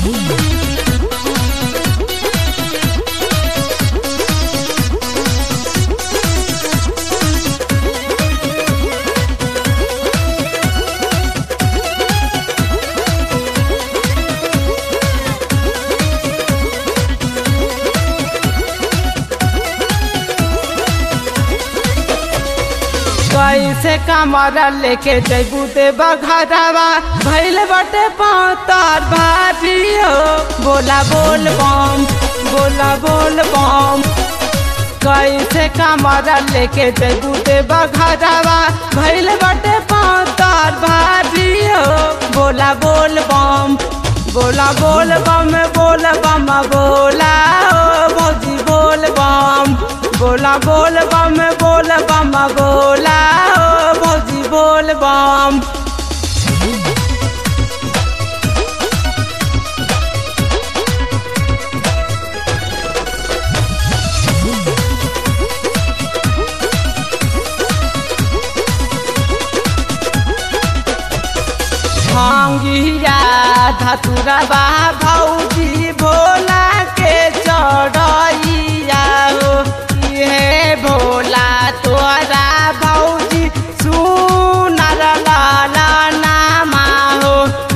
कैसे कमरा लेके जैबू दे बघरवा भैल बटे पातर भारी हो बोला बोल बम बोला बोल बम कैसे कमरा लेके जैबू दे बघरवा भैल बटे पातर भारी हो बोला बोल बम बोला बोल बम बोल बम बोला ओ भौजी बोल बम बोला बोल बम बोल बम बोला ओ भौजी बोल बम भांगिया धतुरबा भौजी भोला के चढ़ैया हो हे भोला तोरा भौजी सुनर लाला नामा हो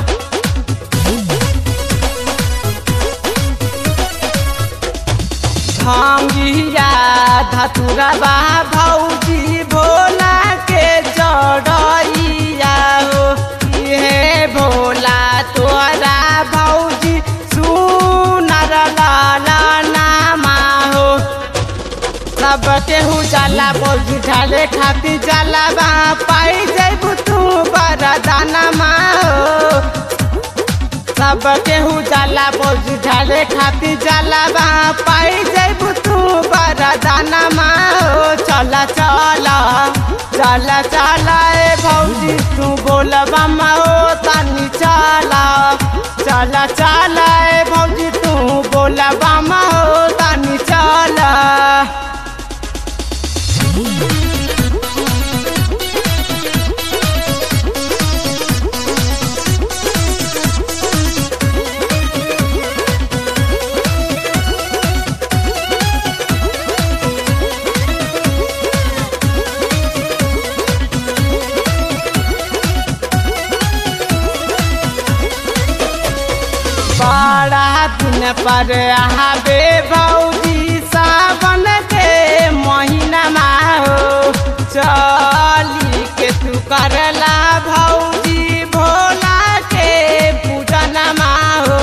भांगिया धतुरबा भौजी भोला के चढ़ैया हो हे भोला तोरा भौजी सुनर लाला नामा हो सब केहू जाला भौजी ढाले खाती जाला बा पाई जैबू तू बरदाना मा हो सब केहू जाला भौजी ढाले खाती जाला बा पाई जैबू तू बरदाना मा हो चला चला चला चला ए भौजी तू बोलबा मा हो तानी चला चला चला ए भौजी तू बोलबा मा हो तानी चला बड़ा दिन पर आबे भौजी सावन के महीना हो चली के तू करला भौजी भोला के पूजन हो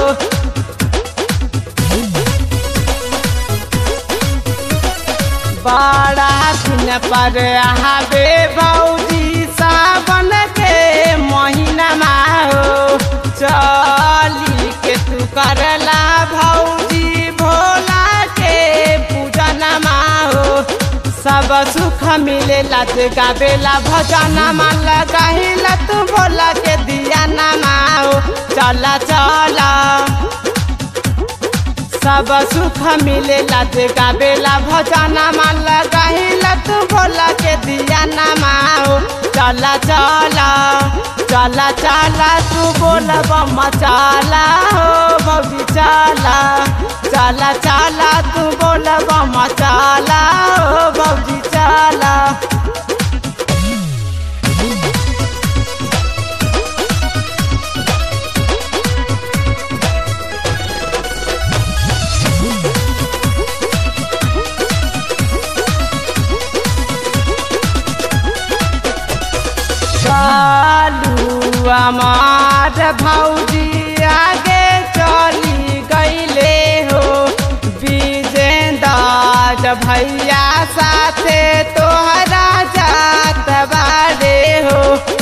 बड़ा दिन पर आबे भौजी सावन के महीना हो चली के तू करला भौजी भोला के पूजन हो सब सुख मिलेला तू गावेला भजन मन लगाहिला तू भोला के दिया नमा हो चला चला सब सुख मिलेला तू गावेला भजन मन लगाहिला तू भोला के दिया नमा हो चला चला चला चला तू बोल बम चला हो भौजी चला चला चला तू बोल बम चला हो भौजी चला चालू हमार भौजी आगे चली गईले हो विजेंद्र भैया साथे तोहरा जात बारे हो